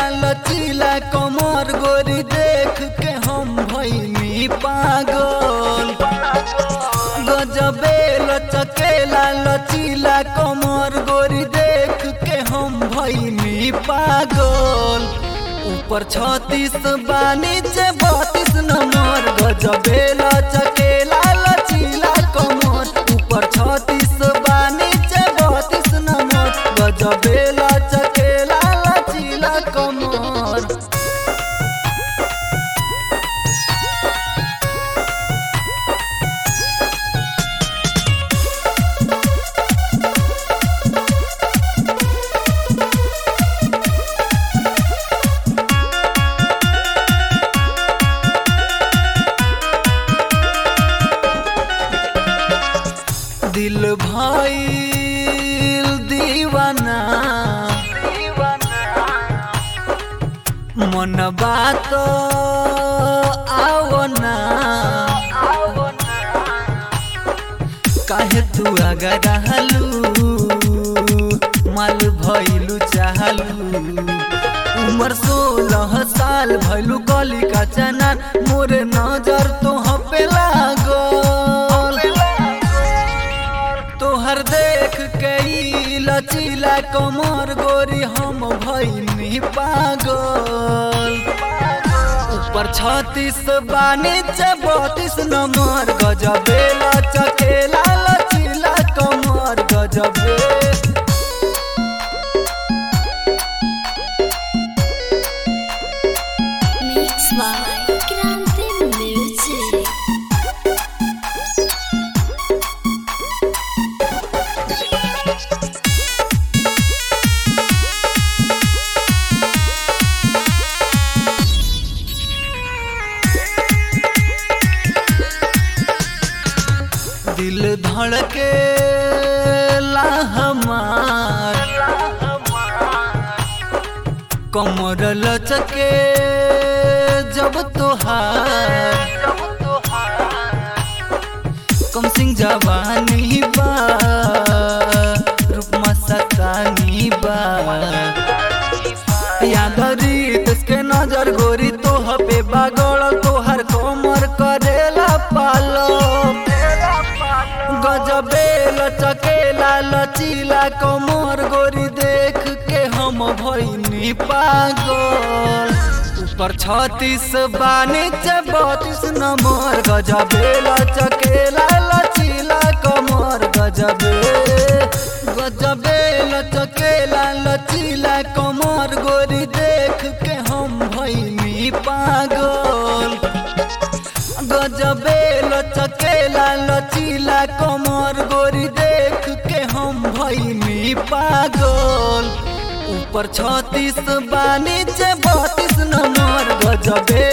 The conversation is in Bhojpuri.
लचीला कमर गोरी देख के हम भैनी पागल गजबे लचकेला लचीला कमर गोरी देख के हम भैनी पागल ऊपर छत्तीस बा नीचे बत्तीस नंबर गजबे लचकेला लचीला कमर ऊपर छत्तीस बा नीचे बत्तीस नंबर गजबे लचकेला लचीला कमर दिल भाई दीवाना मन बात आवना काहे तू अगर रहलू माल भइलू चाहलू उम्र सोलह साल भइलू गली का चना मोरे नजर तो पे लागल तोहर देख के ई लचीला कमर गोरी हम भइनी पागल ऊपर छत्तीस बा नीचे बत्तीस नंबर गजबे लचकेला लचीला कमर गजबे Mix by Grande Music. दिल धड़के ला हमार कमर लचके जब तोहार कम सिंह जवानी बा रूपमा सतानी बा यादरी तसके नजर गोरी तोह पे बागड़ तोहर कोमर करेला पालो गजबे लचकेला लचीला कमर गोरी देख के हम भइनी पागल ऊपर छत्तीस बा नीचे बत्तीस नंबर गजबे लचकेला लचीला कमर गजबे गजबे लचकेला लचीला कमर गोरी देख के हम भइनी पागल गजबे लचकेला लचीला कमर गोरी देख के हम भइनी पागल ऊपर छत्तीस बा नीचे बत्तीस नंबर गजबे